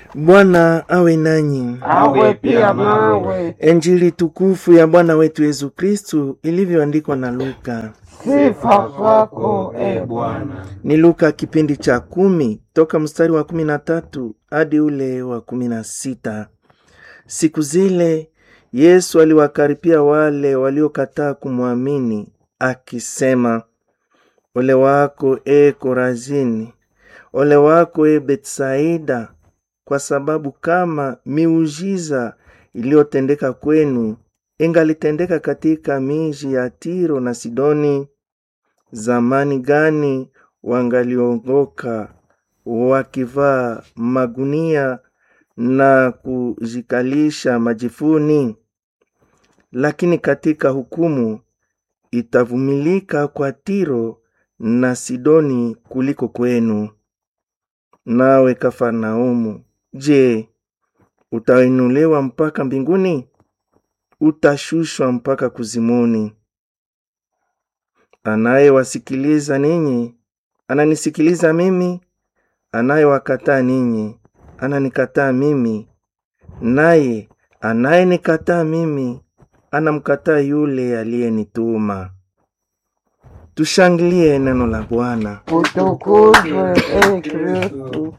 Bwana awe nanyi. awe pia nawe. Injili tukufu ya Bwana wetu Yesu Kristu ilivyoandikwa na Luka. Sifa kwako e Bwana. Ni Luka kipindi cha kumi toka mstari wa kumi na tatu hadi ule wa kumi na sita. Siku zile Yesu aliwakaripia wale waliokataa kumwamini akisema, ole wako e Korazini, ole wako e Betsaida, kwa sababu kama miujiza iliyotendeka kwenu ingalitendeka katika miji ya Tiro na Sidoni, zamani gani wangaliongoka wakivaa magunia na kujikalisha majifuni? Lakini katika hukumu itavumilika kwa Tiro na Sidoni kuliko kwenu. Nawe Kafarnaumu, je, utainuliwa mpaka mbinguni? Utashushwa mpaka kuzimuni. Anayewasikiliza ninyi ananisikiliza mimi, anayewakataa ninyi ananikataa mimi, naye anayenikataa mimi anamkataa yule aliyenituma. Tushangilie neno la Bwana. Utukuzwe e Kristu.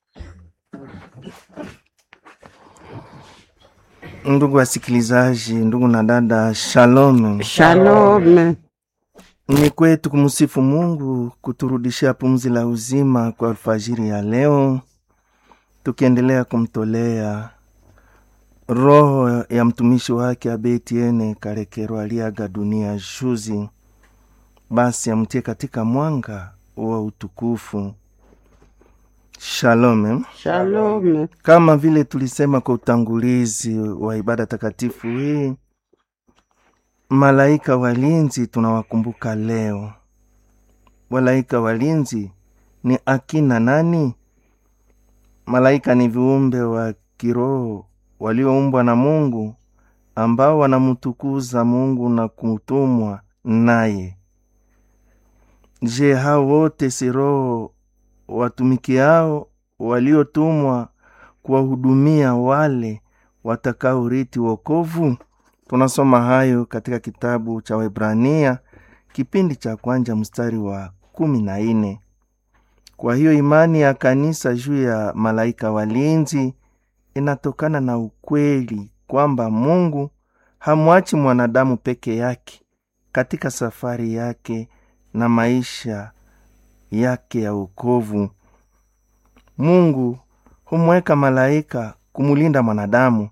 Ndugu wasikilizaji, ndugu na dada, shalom. Shalome. Ni kwetu kumsifu Mungu kuturudishia pumzi la uzima kwa alfajiri ya leo, tukiendelea kumtolea roho ya mtumishi wake Abetiene Karekero aliaga dunia juzi. Basi amtie katika mwanga wa utukufu. Shalom. eh? Shalome. Kama vile tulisema kwa utangulizi wa ibada takatifu hii, malaika walinzi tunawakumbuka leo. Malaika walinzi ni akina nani? Malaika ni viumbe wa kiroho walioumbwa na Mungu ambao wanamtukuza Mungu na kutumwa naye. Je, hao wote si roho watumikiao waliotumwa kuwahudumia wale watakaorithi wokovu? Tunasoma hayo katika kitabu cha Waebrania kipindi cha kwanza mstari wa kumi na nne. Kwa hiyo imani ya kanisa juu ya malaika walinzi inatokana na ukweli kwamba Mungu hamwachi mwanadamu peke yake katika safari yake na maisha yake ya wokovu. Mungu humweka malaika kumulinda mwanadamu.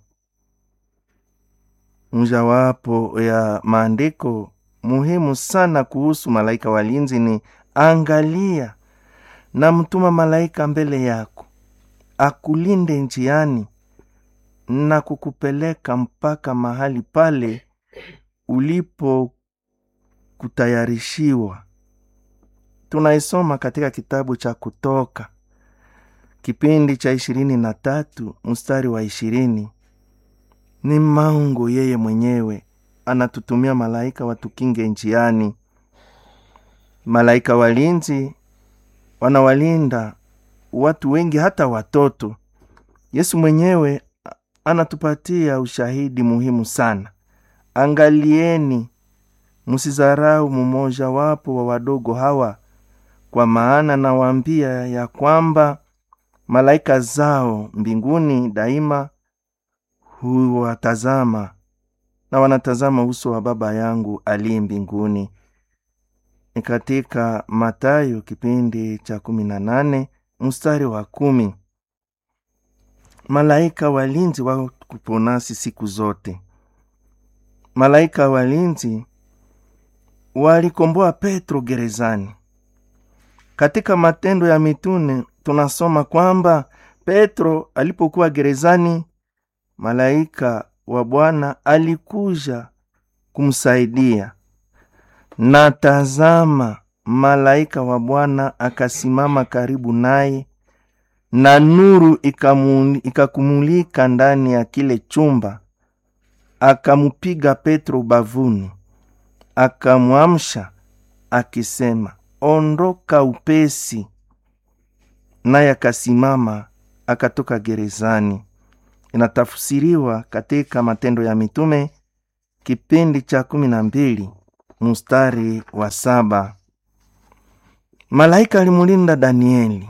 Mojawapo ya maandiko muhimu sana kuhusu malaika walinzi ni angalia, na mtuma malaika mbele yako akulinde njiani na kukupeleka mpaka mahali pale ulipo kutayarishiwa. Tunaisoma katika kitabu cha Kutoka kipindi cha ishirini na tatu mstari wa ishirini. Ni Mungu yeye mwenyewe anatutumia malaika watukinge njiani. Malaika walinzi wanawalinda watu wengi, hata watoto. Yesu mwenyewe anatupatia ushahidi muhimu sana. Angalieni, msizarau mmoja wapo wa wadogo hawa, kwa maana nawaambia ya kwamba malaika zao mbinguni daima huwatazama na wanatazama uso wa Baba yangu aliye mbinguni. Ni katika Matayo kipindi cha kumi na nane mstari wa kumi. Malaika walinzi wako nasi siku zote. Malaika walinzi walikomboa Petro gerezani. Katika Matendo ya Mitume tunasoma kwamba Petro alipokuwa gerezani, malaika wa Bwana alikuja kumsaidia, na tazama, malaika wa Bwana akasimama karibu naye, na nuru ikamu- ikakumulika ndani ya kile chumba, akamupiga Petro ubavuni, akamwamsha akisema, ondoka upesi. Naye akasimama akatoka gerezani. Inatafsiriwa katika Matendo ya Mitume kipindi cha kumi na mbili mstari wa saba. Malaika alimulinda Danieli.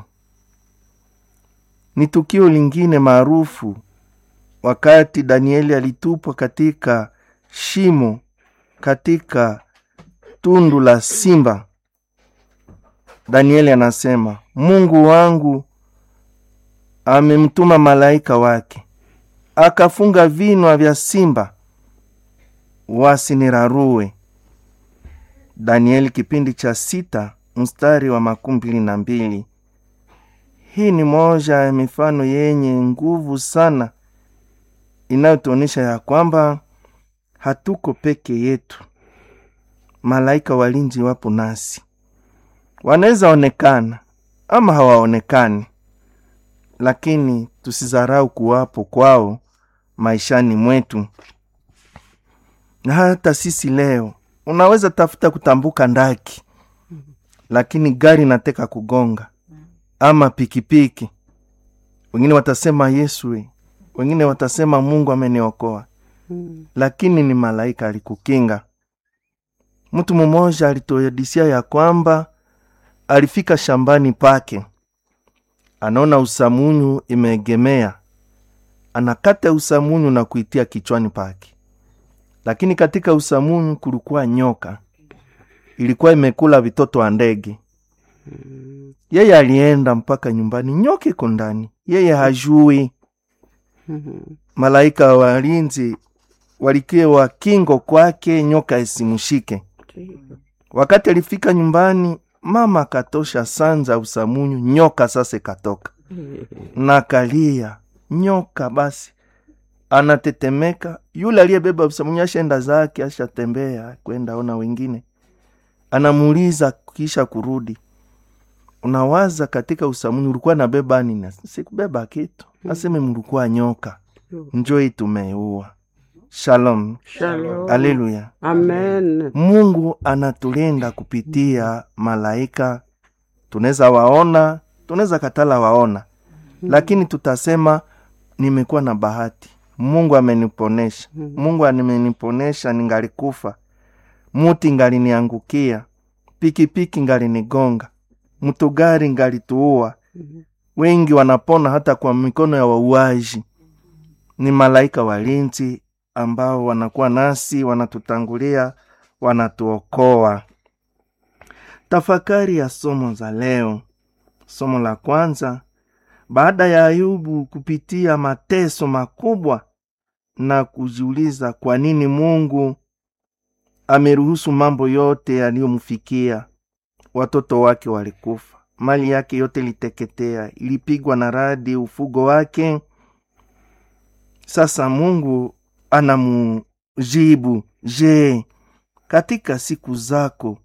Ni tukio lingine maarufu wakati Danieli alitupwa katika shimo katika tundu la simba. Danieli anasema, Mungu wangu amemtuma malaika wake akafunga vinwa vya simba wasinirarue. Danieli kipindi cha sita mstari wa makumi mbili na mbili. Hii ni moja ya mifano yenye nguvu sana inayotuonyesha ya kwamba hatuko peke yetu. Malaika walinzi wapo nasi, wanaweza onekana ama hawaonekani, lakini tusizarau kuwapo kwao maishani mwetu. Na hata sisi leo, unaweza tafuta kutambuka ndaki, lakini gari nateka kugonga ama pikipiki, wengine watasema Yesu we, wengine watasema Mungu ameniokoa, lakini ni malaika alikukinga. Mtu mmoja alituadisia ya kwamba alifika shambani pake, anaona usamunyu imeegemea, anakata usamunyu na kuitia kichwani pake, lakini katika usamunyu kulikuwa nyoka, ilikuwa imekula vitoto wa ndege. Yeye alienda mpaka nyumbani, nyoka iko ndani, yeye hajui. Malaika wa walinzi walikiwa kingo kwake, nyoka isimushike. Wakati alifika nyumbani, mama akatosha sanza usamunyu, nyoka sasa ikatoka na kalia nyoka. Basi anatetemeka, yule aliyebeba usamunyu ashaenda zake, ashatembea kwenda ona wengine, anamuuliza kisha kurudi, unawaza katika usamunyu ulikuwa nabeba nini? Sikubeba kitu. Aseme mlikuwa nyoka, njoi tumeua. Shalom, Shalom. aleluya. Amen. Mungu anatulinda kupitia malaika. Tunaweza waona, tunaweza katala waona, lakini tutasema nimekuwa na bahati, Mungu ameniponesha, Mungu ameniponesha, ningalikufa, muti ngaliniangukia, pikipiki ngalinigonga, mtugari ngalituua. Wengi wanapona hata kwa mikono ya wauaji. Ni malaika walinzi ambao wanakuwa nasi, wanatutangulia, wanatuokoa. Tafakari ya somo za leo. Somo la kwanza, baada ya Ayubu kupitia mateso makubwa na kujiuliza kwa nini Mungu ameruhusu mambo yote yaliyomfikia. Watoto wake walikufa, mali yake yote iliteketea, ilipigwa na radi, ufugo wake. Sasa Mungu anamujibu, je, katika siku zako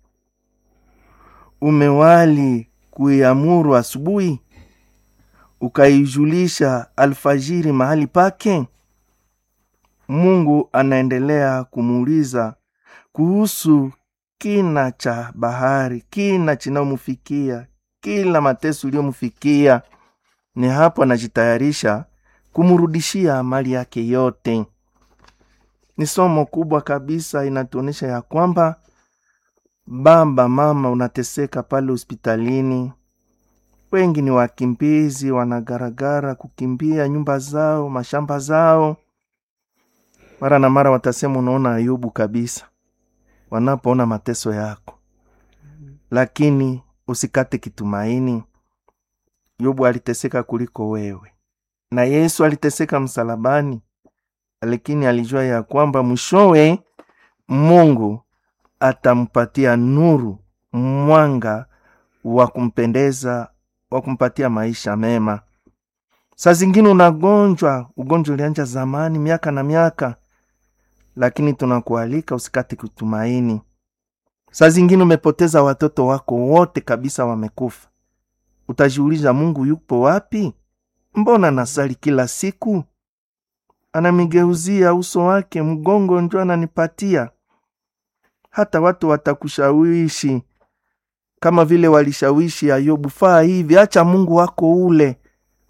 umewali kuiamuru asubuhi ukaijulisha alfajiri mahali pake? Mungu anaendelea kumuuliza kuhusu kina cha bahari, kina chinayomfikia, kila mateso iliyomfikia. Ni hapo anajitayarisha kumrudishia mali yake yote. Ni somo kubwa kabisa, inatuonyesha ya kwamba baba, mama, unateseka pale hospitalini. Wengi ni wakimbizi, wanagaragara kukimbia nyumba zao, mashamba zao. Mara na mara watasema, unaona Ayubu kabisa, wanapoona mateso yako, lakini usikate kitumaini. Yobu aliteseka kuliko wewe, na Yesu aliteseka msalabani, lakini alijua ya kwamba mwishowe Mungu atampatia nuru, mwanga wa kumpendeza, wa kumpatia maisha mema. Saa zingine unagonjwa, ugonjwa ulianja zamani, miaka na miaka, lakini tunakualika usikate kutumaini. Saa zingine umepoteza watoto wako wote kabisa, wamekufa. Utajiuliza, Mungu yupo wapi? Mbona nasali kila siku, anamigeuzia uso wake, mgongo njo ananipatia. Hata watu watakushawishi kama vile walishawishi Ayubu, faa hivi, acha Mungu wako ule,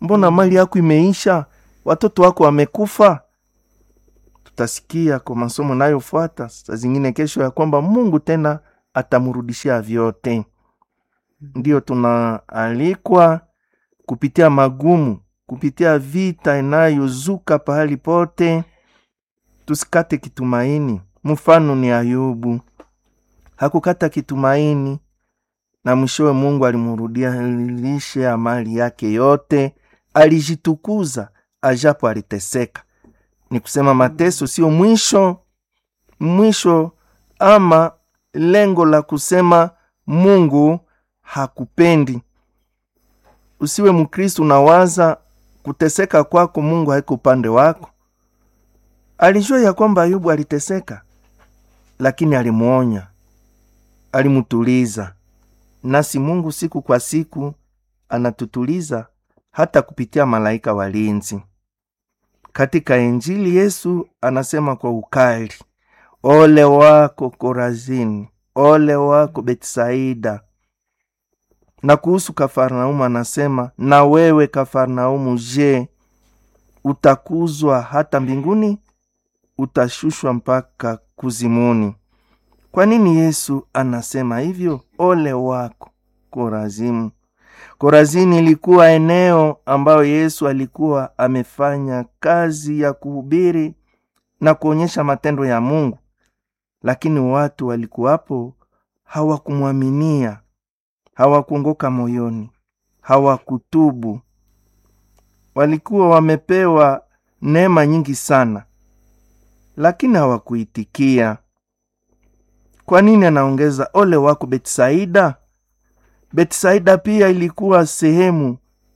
mbona mali yako imeisha watoto wako wamekufa tutasikia kwa masomo nayofuata saa zingine kesho ya kwamba mungu tena atamrudishia vyote ndio tunaalikwa kupitia magumu kupitia vita inayozuka pahali pote tusikate kitumaini mfano ni ayubu hakukata kitumaini na mwishowe mungu alimrudialisha mali yake yote alijitukuza ajapo aliteseka ni kusema mateso sio mwisho mwisho ama lengo la kusema mungu hakupendi usiwe mkristu unawaza kuteseka kwako mungu haiko upande wako alijua ya kwamba ayubu aliteseka lakini alimwonya alimtuliza nasi mungu siku kwa siku anatutuliza hata kupitia malaika walinzi katika injili yesu anasema kwa ukali ole wako korazini ole wako betsaida na kuhusu kafarnaumu anasema na wewe kafarnaumu je utakuzwa hata mbinguni utashushwa mpaka kuzimuni kwa nini yesu anasema hivyo ole wako korazimu korazini ilikuwa eneo ambayo yesu alikuwa amefanya kazi ya kuhubiri na kuonyesha matendo ya mungu lakini watu walikuwapo hawakumwaminia hawakuongoka moyoni hawakutubu walikuwa wamepewa neema nyingi sana lakini hawakuitikia kwa nini anaongeza ole wako betsaida betsaida pia ilikuwa sehemu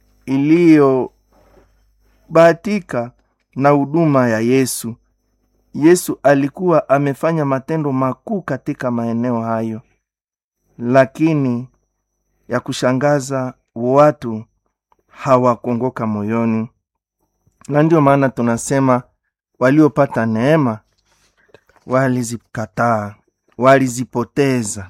iliyobahatika na huduma ya yesu yesu alikuwa amefanya matendo makuu katika maeneo hayo lakini ya kushangaza watu hawakuongoka moyoni na ndio maana tunasema waliopata neema walizikataa walizipoteza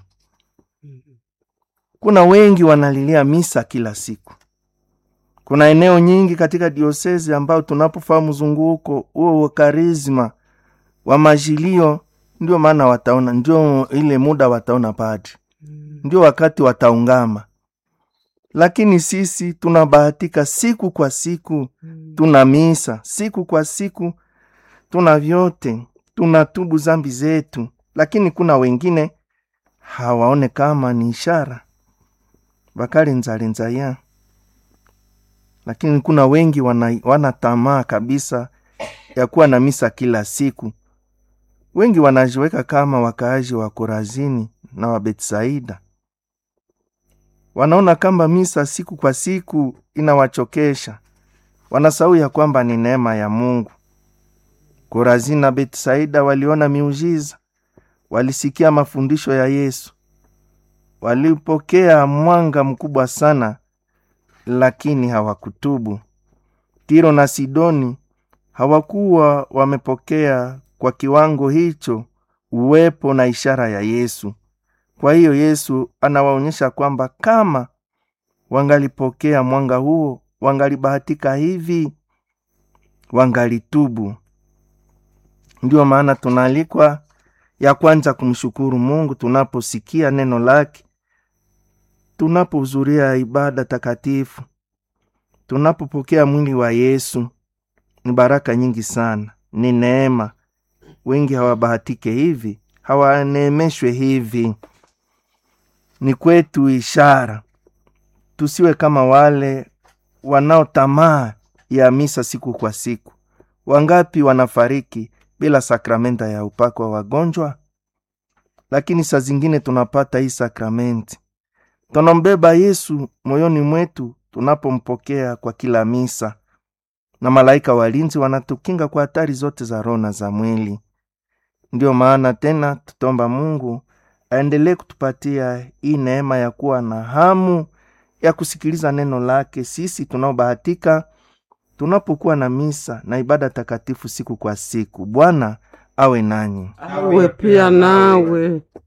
kuna wengi wanalilia misa kila siku kuna eneo nyingi katika diosezi ambao tunapofaa mzunguko huo wa karisma wa majilio ndio maana wataona ndio ile muda wataona padri ndio wakati wataungama lakini sisi tunabahatika siku kwa siku tuna misa siku kwa siku tuna vyote tunatubu zambi zetu lakini kuna wengine hawaone kama ni ishara bakalinzalinzaya lakini kuna wengi wana, wana tamaa kabisa ya kuwa na misa kila siku wengi wanajiweka kama wakaaji wa korazini na wa betsaida wanaona kamba misa siku kwa siku inawachokesha wanasahau ya kwamba ni neema ya mungu korazini na betsaida waliona miujiza walisikia mafundisho ya yesu walipokea mwanga mkubwa sana lakini hawakutubu tiro na sidoni hawakuwa wamepokea kwa kiwango hicho uwepo na ishara ya yesu kwa hiyo yesu anawaonyesha kwamba kama wangalipokea mwanga huo wangalibahatika hivi wangalitubu ndiyo maana tunaalikwa ya kwanza kumshukuru mungu tunaposikia neno lake tunapohudhuria ibada takatifu tunapopokea mwili wa yesu ni baraka nyingi sana ni neema wengi hawabahatike hivi hawaneemeshwe hivi ni kwetu ishara tusiwe kama wale wanaotamaa ya misa siku kwa siku wangapi wanafariki bila sakramenta ya upako wa wagonjwa lakini saa zingine tunapata hii sakramenti tunambeba yesu moyoni mwetu tunapompokea kwa kila misa na malaika walinzi wanatukinga kwa hatari zote za roho na za mwili ndiyo maana tena tutomba mungu aendelee kutupatia hii neema ya kuwa na hamu ya kusikiliza neno lake sisi tunaobahatika tunapokuwa na misa na ibada takatifu siku kwa siku bwana awe nanyi awe pia nawe